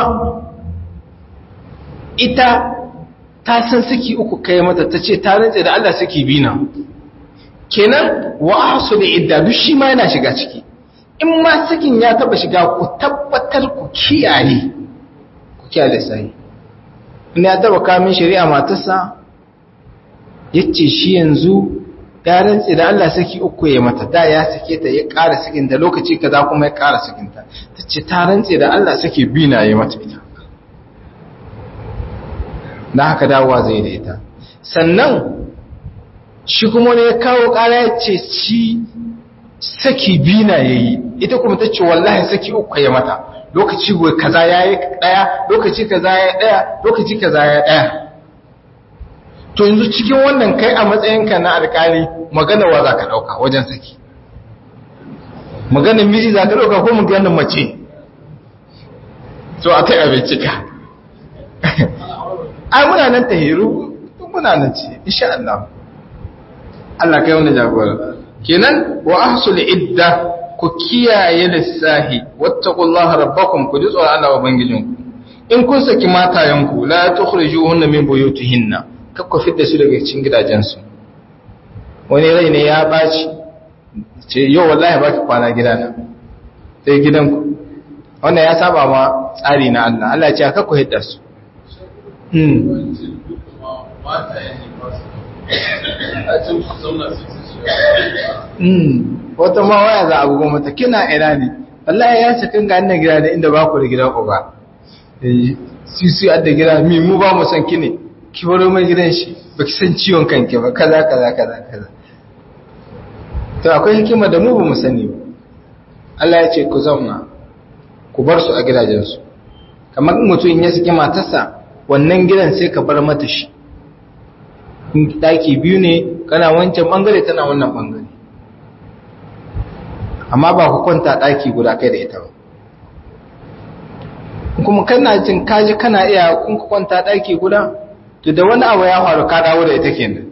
ita ta san saki uku kai mata ta ce ta rantse da Allah saki bi na kenan wa ahsu da idda duk shi ma yana shiga ciki in ma sakin ya taba shiga ku tabbatar ku kiyaye kiya lissahi ina ya taba kamin shari'a matarsa ya ce shi yanzu ya rantse da Allah saki uku ya mata da ya sake ta ya ƙara sakinta lokaci kaza kuma ya ƙara sakinta ta ce ta rantse da Allah saki biyu na ya mata ita na haka dawowa zai da ita sannan shi kuma ne ya kawo ƙara ya ce shi saki biyu na ya yi ita kuma ta ce wallahi saki uku ya mata lokaci goyi kaza ya yi ɗaya lokaci kaza ya yi ɗaya lokaci kaza ya yi ɗaya to yanzu cikin wannan kai a matsayinka na alƙali magana wa za ka ɗauka wajen saki maganin miji za ka ɗauka ko maganin mace so a kai abinci ka ai muna nan ta hiru muna nan ce insha Allah Allah kai wani jagora kenan wa ahsul idda ku kiyaye lissahi wattaqullaha rabbakum ku ji tsoron Allah ubangijinku in kun saki matayenku la tukhrijuhunna min buyutihinna kakku fitta su daga cikin gidajensu wani rai ne ya baci ce yau wallahi baki kwana gidana sai gidanku wannan ya saba ma tsari na Allah Allah ya ce kakku hidda su wata ma waya za a bugon mata kina ina ne wallahi ya ce kan ganin gida da inda ba ku da gidan uba su su adda gida mi mu ba mu san kine ki baro mai gidan shi ba ki san ciwon kanki ba kaza kaza kaza kaza to akwai hikima da mu ba mu sani ba Allah ya ce ku zauna ku bar su a gidajensu kamar mutum ya saki matarsa wannan gidan sai ka bar mata shi daki biyu ne kana wancan bangare tana wannan bangare amma ba ku kwanta daki guda kai da ita ba kuma kana jin kaji kana iya kun ku kwanta daki guda to da wani abu ya faru ka dawo da ita kenan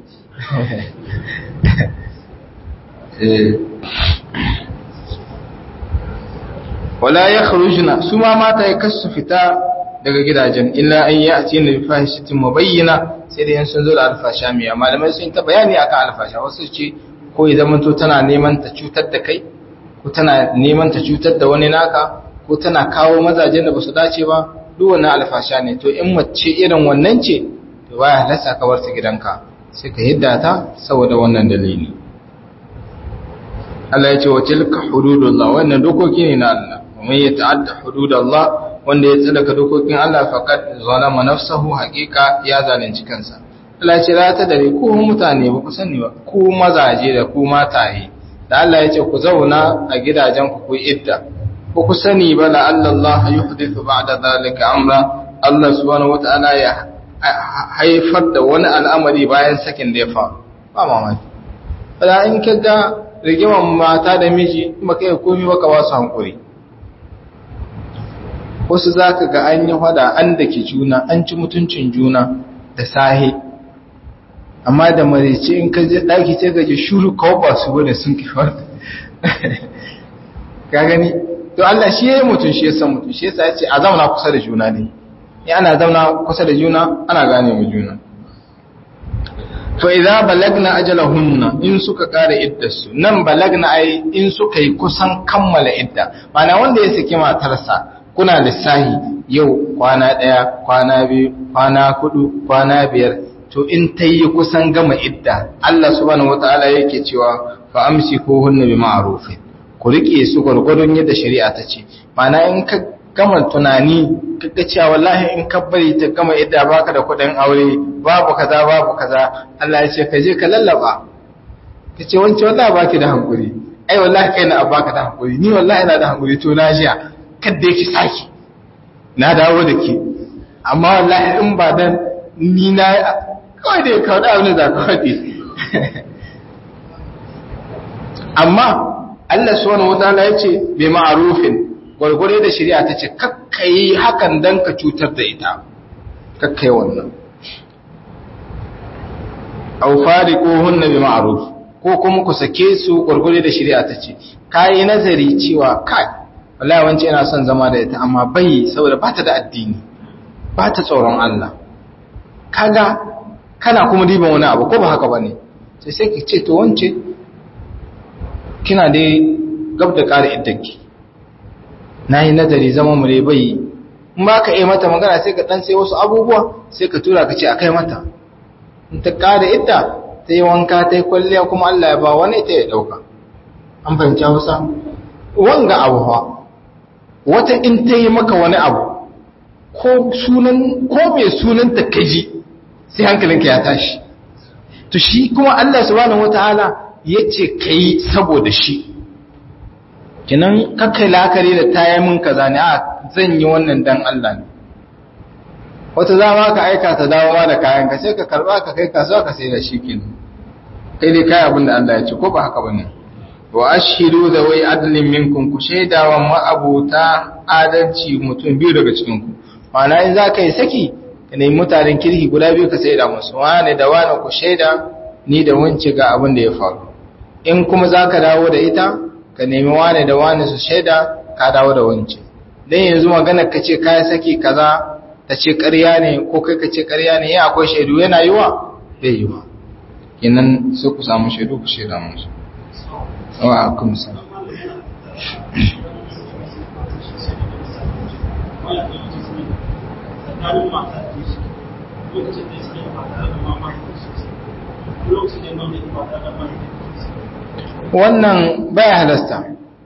wala yakhrujna su ma mata ya kasu fita daga gidajen illa an yi a cikin alfahishatin mabayyana sai da yan sun zo da alfasha mai malamai sun ta bayani akan alfasha wasu ce ko ya zama to tana neman ta cutar da kai ko tana neman ta cutar da wani naka ko tana kawo mazajen da basu dace ba duk wannan alfasha ne to in mace irin wannan ce to baya halasta ka bar ta gidanka sai ka hidda ta saboda wannan dalili Allah ya ce wa tilka hududullah wannan dokoki ne na Allah kuma ya ta'adda hududullah wanda ya tsalaka dokokin Allah faqad zalama nafsahu haqiqa ya zalunci kansa Allah ya ce la ta dare ku mutane ba ku sani ba ku mazaje da ku mataye da Allah ya ce ku zauna a gidajen ku ku idda ku ku sani ba la Allah yuhdithu ba'da zalika amra Allah subhanahu wataala ya haifar da wani al'amari bayan sakin da ya faru ba mamaki bala in kaga rigiman mata da miji maka yi komi baka wasu hankuri wasu za ka ga an yi hada an da ke juna an ci mutuncin juna da sahi amma da marice in ka je ɗaki ce gaji shuru kawo ba su wani sun kifar ka gani to Allah shi ya yi mutum shi ya san mutum shi ya ce a zauna kusa da juna ne ya ana zauna kusa da juna ana gane mu juna fa idza balagna ajalahunna in suka kare iddarsu nan balagna ai in suka yi kusan kammala idda mana wanda ya saki matarsa kuna lissahi yau kwana daya kwana biyu kwana hudu kwana biyar to in ta yi kusan gama idda Allah subhanahu wataala yake cewa fa amsikuhunna bi ma'rufin ku rike su gurgurdun yadda shari'a ta ce mana in ka gama tunani kaga cewa wallahi in ka bari ta gama idda baka da kudin aure babu kaza babu kaza Allah ya ce ka je ka lallaba ka ce wancan wallahi baki da hankuri ai wallahi kai na baka da hankuri ni wallahi ina da hankuri to na jiya kada yake saki na dawo da ke amma wallahi in ba dan ni na kawai da ya kawo da abin da ka faɗi amma Allah subhanahu wataala ya ce bai ma'arufin gwargware da shari'a ta ce kakkai hakan dan ka cutar da ita kakkai wannan aw fariquhunna bi ma'ruf ko kuma ku sake su gwargware da shari'a ta ce kai nazari cewa kai wallahi wance ina son zama da ita amma bai saboda ba ta da addini ba ta tsoron Allah kaga kana kuma diban wani abu ko ba haka bane sai sai ki ce to wance kina dai gab da ƙara iddanki na yi nazari zama mu bai in ba ka yi mata magana sai ka ɗan sai wasu abubuwa sai ka tura ka ce a kai mata in ta ƙara ita ta yi wanka ta yi kwalliya kuma Allah ya ba wani ita ya ɗauka an fahimci hausa wanga abu fa wata in ta yi maka wani abu ko sunan ko mai sunan ta kaji sai hankalinka ya tashi to shi kuma Allah subhanahu wataala yace kai saboda shi kinan kakai lakari da ta yi min kaza ne a zan yi wannan dan Allah ne wata za ma ka aika ta dawo ma da kayan ka sai ka karba ka kai kasuwa ka sai da shi kin kai dai kai abin da Allah ya ce ko ba haka bane wa ashhidu da wai adlin minkum ku shaidawa ma'abuta adalci mutum biyu daga cikin ku ma'ana in za ka yi saki ka nemi mutanen kirki guda biyu ka shaida musu wani da wani ku shaida ni da wance ga abin da ya faru in kuma za ka dawo da ita ka nemi wani da wani su shaida ka dawo da wance dan yanzu magana ka ce kai saki kaza ta ce ƙarya ne ko kai ka ce ƙarya ne ya akwai shaidu yana yiwa bai yiwa kenan sai ku samu shaidu ku shaida musu wa akum salam wannan baya halasta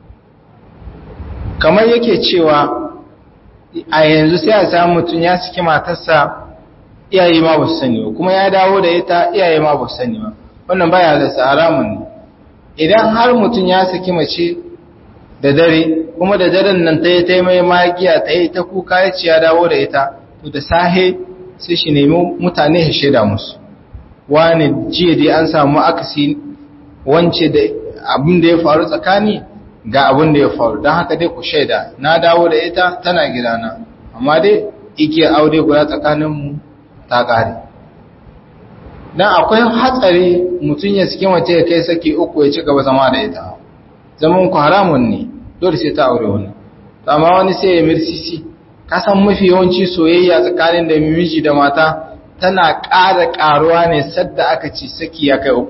kamar yake cewa a yanzu sai a samu mutum ya saki matarsa iyaye ma ba su sani ba kuma ya dawo da ita iyaye ma ba su sani ba wannan baya halasta haramun ne idan har mutum ya saki mace da dare kuma da daren nan ta yi ta mai magiya ta yi ta kuka ya ci ya dawo da ita to da sahe sai shi nemi mutane ya shaida musu wani jiya dai an samu akasi wance da abin da ya faru tsakani ga abin da ya faru don haka dai ku shaida na dawo da ita tana gidana amma dai igiyar aure guda tsakaninmu ta ƙare don akwai hatsari mutum ya saki mace ya kai saki uku ya ci gaba zama da ita zaman ku haramun ne dole sai ta aure wani amma wani sai ya mirsisi kasan mafi yawanci soyayya tsakanin da miji da mata tana ƙara ƙaruwa ne sadda aka ci saki ya kai uku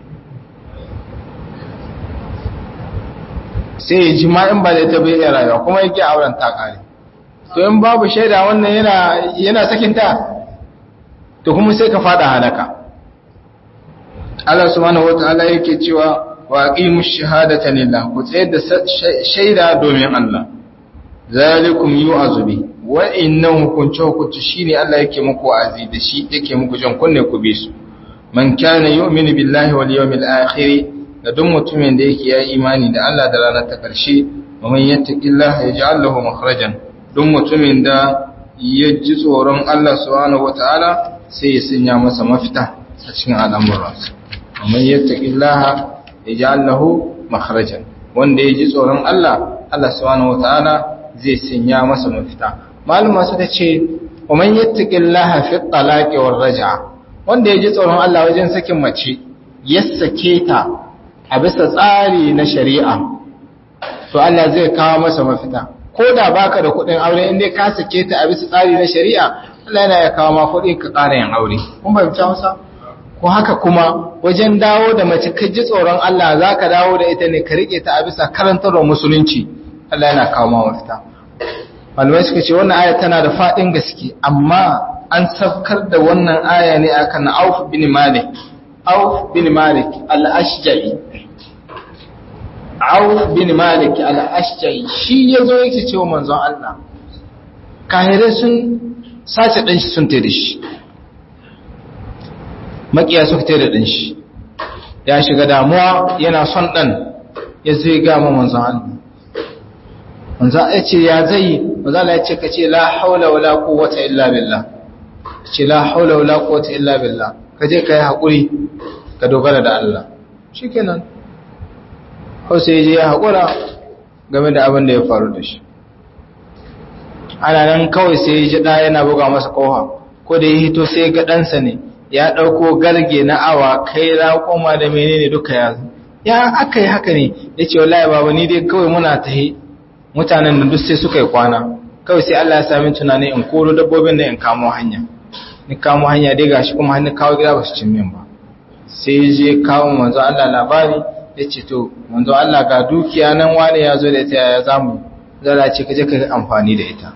sai ya ji in ba da ita bai iya rayuwa kuma yake auren ta ƙare to in babu shaida wannan yana yana sakinta to kuma sai ka fada halaka Allah subhanahu wataala yake cewa wa aqimush shahadata lillah ku tsayar da shaida domin Allah zalikum yu'azu bi wa innahu hukunci hukunci shine Allah yake muku azi da shi yake muku jan kunne ku bi su man kana yu'minu billahi wal yawmil akhir da duk mutumin da yake ya imani da Allah da ranar ta karshe wa man yattaqillaha yaj'al lahu makhrajan duk mutumin da ya ji tsoron Allah subhanahu wataala sai ya sanya masa mafita a cikin al'amuransa wa man yattaqillaha yaj'al lahu makhrajan wanda ya ji tsoron Allah Allah subhanahu wataala zai sanya masa mafita malama suka ce wa man yattaqillaha fi talaqi war raj'a wanda ya ji tsoron Allah wajen sakin mace ya sake ta a bisa tsari na shari'a to Allah zai kawo masa mafita ko da baka da kuɗin aure in dai ka sake ta a bisa tsari na shari'a Allah yana ya kawo ma kuɗi ka ƙara yin aure kun fahimta masa ko haka kuma wajen dawo da mace ka ji tsoron Allah za ka dawo da ita ne ka riƙe ta a bisa karantarwar musulunci Allah yana kawo ma mafita malamai suka ce wannan aya tana da faɗin gaske amma an saukar da wannan aya ne akan Auf bin Malik Auf bin Malik al-Ashja'i Auf bin Malik al-Ashja'i shi yazo yake cewa manzon Allah kahirai sun sace dan shi sun tare shi makiya suka tare dan shi ya shiga damuwa yana son dan ya zo ya ga manzon Allah manzo ya ce ya zai manzo Allah ya ce kace la haula wala quwwata illa billah ce la haula wala quwwata illa billah kaje kai hakuri ka dogara da Allah shikenan ko sai je ya hakura game da abin da ya faru da shi ana nan kawai sai ya ji da yana buga masa koha ko da ya hito sai ga ɗansa ne ya ɗauko galge na awa kai raƙoma da menene duka ya ya aka yi haka ne ya ce wallahi baba ni dai kawai muna tahi mutanen da duk sai suka yi kwana kawai sai Allah ya sami tunani in koro dabbobin da in kamo hanya ni kamo hanya dai gashi kuma hannu kawo gida ba su cin min ba sai je kawo manzo Allah labari ya ce to manzo Allah ga dukiya nan wani ya zo da ita ya zamu zara ce kaje ka amfani da ita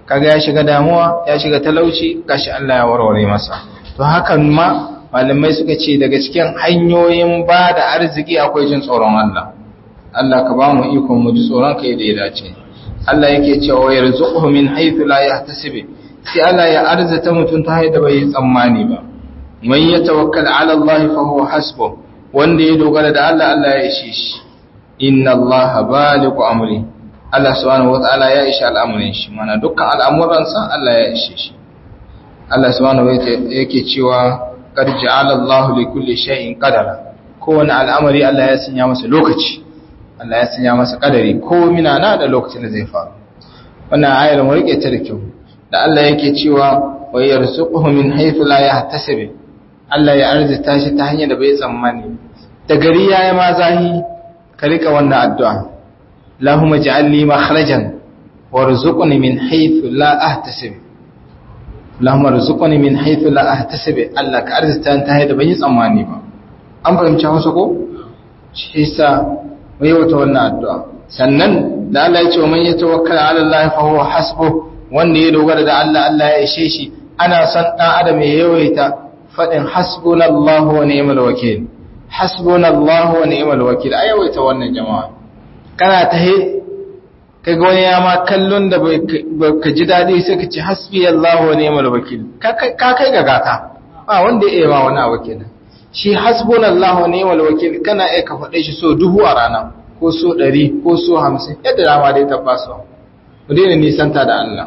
kaga ya shiga damuwa ya shiga talauci gashi Allah ya warware masa to hakan ma malamai suka ce daga cikin hanyoyin ba da arziki akwai jin tsoron Allah Allah ka ba mu ikon mu ji tsoron ka yadda ya dace Allah yake cewa yarzuquhu min haythu la yahtasib sai Allah ya arzata mutum ta haida bai tsammani ba man yatawakkal ala Allah fa huwa hasbuh wanda ya dogara da Allah Allah ya ishe shi inna Allah baligu amri Allah subhanahu wataala ya ishe al'amuran shi mana dukkan al'amuransa Allah ya ishe shi Allah subhanahu wataala yake cewa qad ja'ala Allah li kulli shay'in qadara kowane al'amari Allah ya sanya masa lokaci Allah ya sanya masa kadari ko mina na da lokacin da zai faru wannan ayar mu rike ta da kyau da Allah yake cewa wa yarzuquhu min haythu la yahtasib Allah ya arzita shi ta hanyar da bai tsammani da gari yayi ma zahi ka rika wannan addu'a Allahumma ij'alni makhrajan warzuqni min haythu la ahtasib Allahumma arzuqni min haythu la ahtasib Allah ka arzita ta hanyar da bai tsammani ba an fahimci Hausa ko shi yasa mai wata wannan addu'a sannan da Allah ya ce man ya tawakkala ala Allah fa huwa hasbuh wanda ya dogara da Allah Allah ya ishe shi ana son dan adam ya yawaita fadin hasbunallahu wa ni'mal wakeel hasbunallahu wa ni'mal wakeel a yawaita wannan jama'a kana ta he kaga wani ya ma kallon da ka ji dadi sai ka ce hasbiyallahu wa ni'mal wakeel ka kai ga gata ba wanda ya yi ma wani abu kenan shi hasbunallahu ni'mal wakil kana iya ka faɗe shi so dubu a rana ko so ɗari ko so hamsin yadda dama dai tabbasu mu daina nisanta da Allah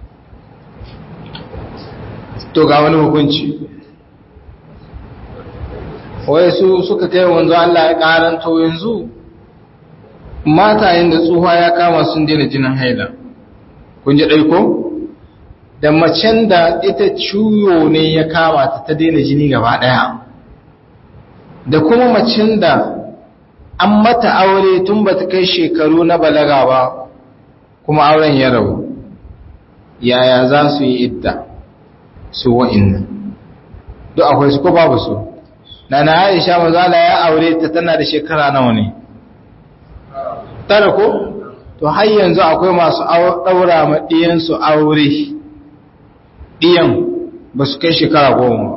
to ga wani hukunci wai su suka kai wanzu Allah ya karanto yanzu matayen da tsuha ya kama sun daina jinin haila kun ji ɗai ko da macen da ita ciwo ne ya kama ta ta daina jini gaba ɗaya da kuma macin da an mata aure tun ba ta kai shekaru na balaga ba kuma auren ya rabu yaya za su yi idda su wa'innan duk akwai su ko babu su na na aisha mazala ya aure ta tana da shekara nawa ne tara ko to har yanzu akwai masu ɗaura ma ɗiyansu aure ɗiyan ba su kai shekara goma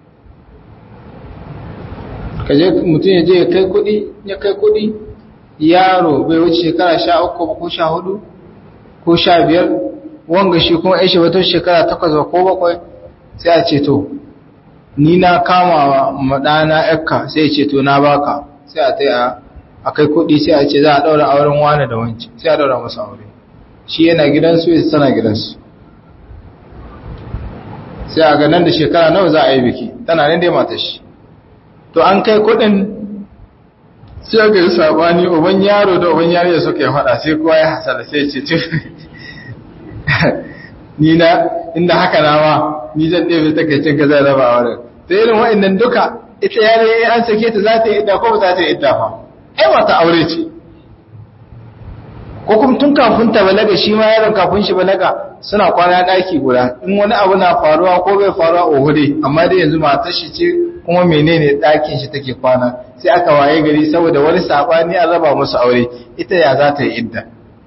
kaje mutum ya je ya kai kudi ya kai kudi yaro bai wuce shekara sha uku ko sha hudu ko sha biyar wanga shi kuma aishi wata shekara takwas ko bakwai sai a ce to ni na kama madana yakka sai ya ce to na baka sai a tai a kai kudi sai a ce za a daura auren wani da wanci sai a daura masa aure shi yana gidansu ya tana gidansu sai a ga nan da shekara nawa za a yi biki tana nan dai matar shi to an kai kudin sai aka yi sabani uban yaro da uban yaro suka yi fada sai kowa ya hasala sai ce ce ni na inda haka na ma ni zan ɗebe takaicin ka zai raba wurin ta irin wa'annan duka ita yare an sake ta za ta yi idda ko ba za ta yi idda fa ai wata aure ce ko kuma tun kafin ta balaga shi ma yaron kafin shi balaga suna kwana ɗaki guda in wani abu na faruwa ko bai faruwa ohu dai amma dai yanzu matar shi ce kuma menene ɗakin shi take kwana sai aka waye gari saboda wani sabani an raba musu aure ita ya za ta yi idda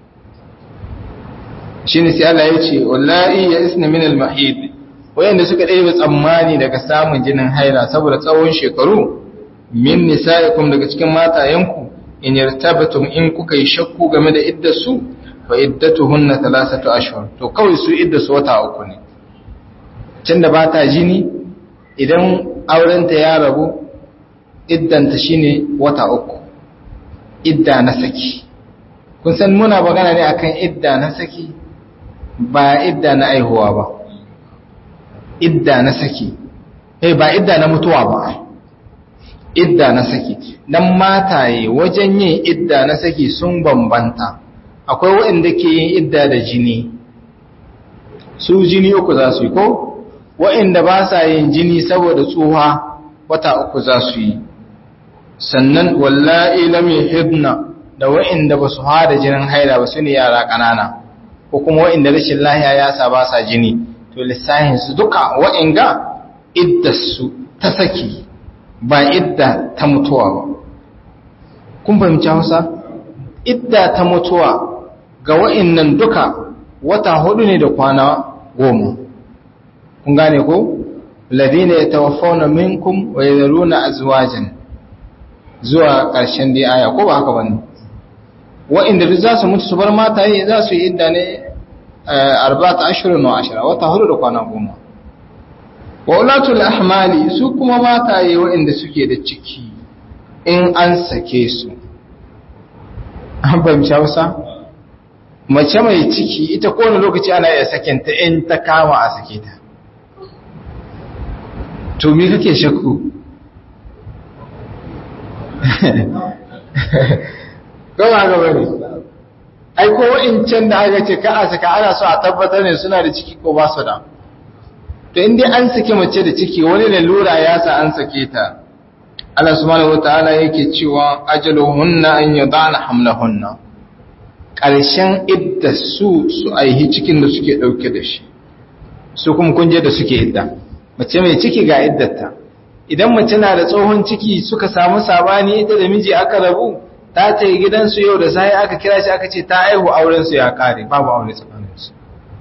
shine sai Allah ya ce wallahi ya isna min al-mahid wayanda suka ɗaya tsammani daga samun jinin haila saboda tsawon shekaru min nisa'ikum daga cikin matayenku in yartabatum in kuka yi shakku game da iddar su fa iddatuhunna thalathatu ashhur to kawai su iddar su wata uku ne tunda ba ta jini idan aurenta ya rabu iddanta shine wata uku idda na saki kun san muna magana ne akan idda na saki ba idda na aihuwa ba idda na saki eh ba idda na mutuwa ba idda na saki dan mataye wajen yin idda na saki sun bambanta akwai waɗanda ke yin idda da jini su jini uku za su yi ko waɗanda ba sa yin jini saboda tsuha wata uku za su yi sannan wallahi lam yuhibna da waɗanda ba su hada jinin haila ba su ne yara ƙanana ko kuma waɗanda rashin lahiya ya sa ba sa jini to lissahin su duka waɗanda iddarsu ta saki ba idda ta mutuwa ba kun fahimci hausa idda ta mutuwa ga wa'annan duka wata hudu ne da kwana goma kun gane ko ladina yatawaffawna minkum wa yadhuruna azwajan zuwa ƙarshen dai aya ko ba haka bane wa'inda duk za su mutu su bar mataye za su yi idda ne arba'ata ashhurun wa ashara wata hudu da kwana goma wa ulatul ahmali su kuma mataye wa'inda suke da ciki in an sake su an fahimci Hausa mace mai ciki ita kowane lokaci ana iya sakinta in ta kama a sake ta to me kake shakku gawa gaba ne ai ko wa'incan da aka ce ka a saka ana so a tabbatar ne suna da ciki ko ba su da to in dai an sake mace da ciki wani lalura ya sa an sake ta Allah subhanahu wataala yake cewa ajaluhunna an yadana hamlahunna ƙarshen idda su su aihi cikin da suke ɗauke da shi su kuma kunje da suke idda mace mai ciki ga iddata idan mace na da tsohon ciki suka samu sabani ita da miji aka rabu ta ta yi gidansu yau da sai aka kira shi aka ce ta aihu aurensu ya kare babu aure tsakaninsu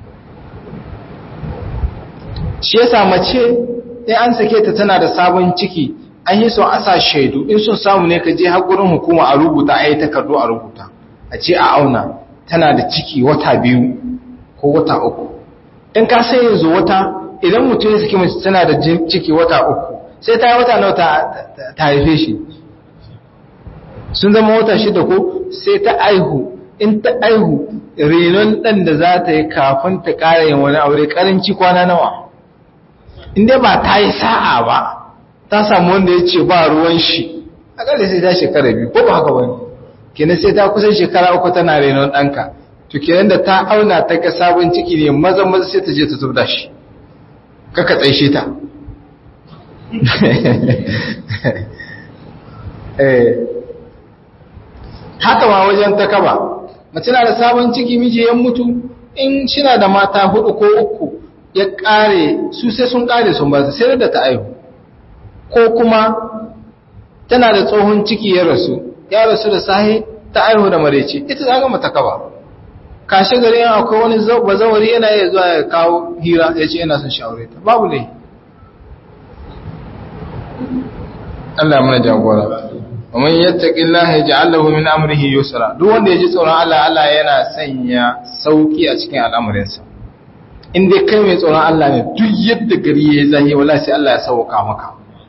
shi yasa mace in an sake ta tana da sabon ciki an yi son asa shaidu in sun samu ne ka je har gurin hukuma a rubuta a yi takardu a rubuta a ce a auna tana da ciki wata biyu ko wata uku in ka sai yanzu wata idan mutum ya saki mace tana da ciki wata uku sai ta yi wata nawa ta haife shi sun zama wata shida ko sai ta aihu in ta aihu renon ɗan da za ta yi kafin ta ƙara yin wani aure ƙaranci kwana nawa in dai ba ta yi sa'a ba ta samu wanda ya ce ba ruwan shi a ƙarfi sai ta shekara biyu ko ba haka wani kenan sai ta kusan shekara uku tana renon ɗanka to kenan da ta auna ta ga sabon ciki ne maza maza sai ta je ta zubda shi kaka tsaishe ta haka ma wajen ta kaba mace na da sabon ciki miji ya mutu in shina da mata hudu ko uku ya kare su sai sun kare sun ba sai da ta aihu ko kuma tana da tsohon ciki ya rasu ya rasu da sahi ta aihu da marece ita ta gama ta kaba kashe gari yana akwai wani bazawari yana iya zuwa ya kawo hira ya ce yana son shaure ta babu ne Allah ya mana jagora ومن يتق الله يجعل له من امره يسرا duk wanda yaji tsoron Allah Allah yana sanya sauki a cikin al'amuransa in dai kai mai tsoron Allah ne duk yadda gari yayi zahi wallahi sai Allah ya sauka maka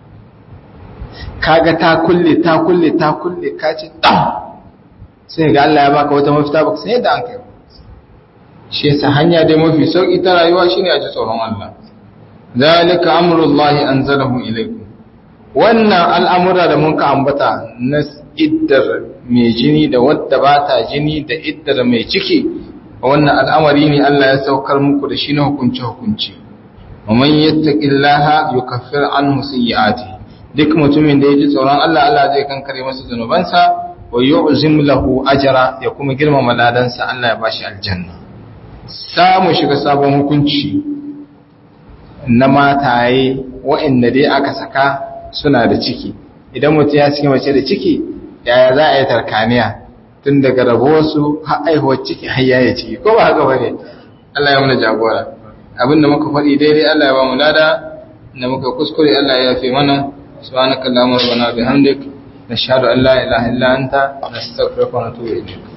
kaga ta kulle ta kulle ta kulle ka ce dam sai ga Allah ya baka wata mafita baka sai da an kai shi yasa hanya dai mafi sauki ta rayuwa shine a ji tsoron Allah zalika amrullahi anzalahu ilaykum wannan al'amura da mun ka ambata na iddar mai jini da wadda ba ta jini da iddar mai ciki wannan al'amari ne Allah ya saukar muku da shi na hukunci-hukunci. Maman yattaƙi Allah yi kafir an musayyi'ati duk mutumin da ya ji tsoron Allah Allah zai kankare masa zunubansa wa yi uzim lahu ajara ya kuma girmama ladansa Allah ya bashi aljanna. Samu shiga sabon hukunci na mataye wa'inda dai aka saka suna da ciki idan mutum ya cikin mace da ciki yaya za a yi tarkaniya tun daga rabuwarsu har aihuwar ciki har yaya ciki ko ba haka bane Allah ya muna jagora abinda muka faɗi daidai Allah ya ba mu lada da muka kuskure Allah ya yafe mana subhanakallahumma rabbana bihamdik nashhadu an la ilaha illa anta nastaghfiruka wa natubu ilayk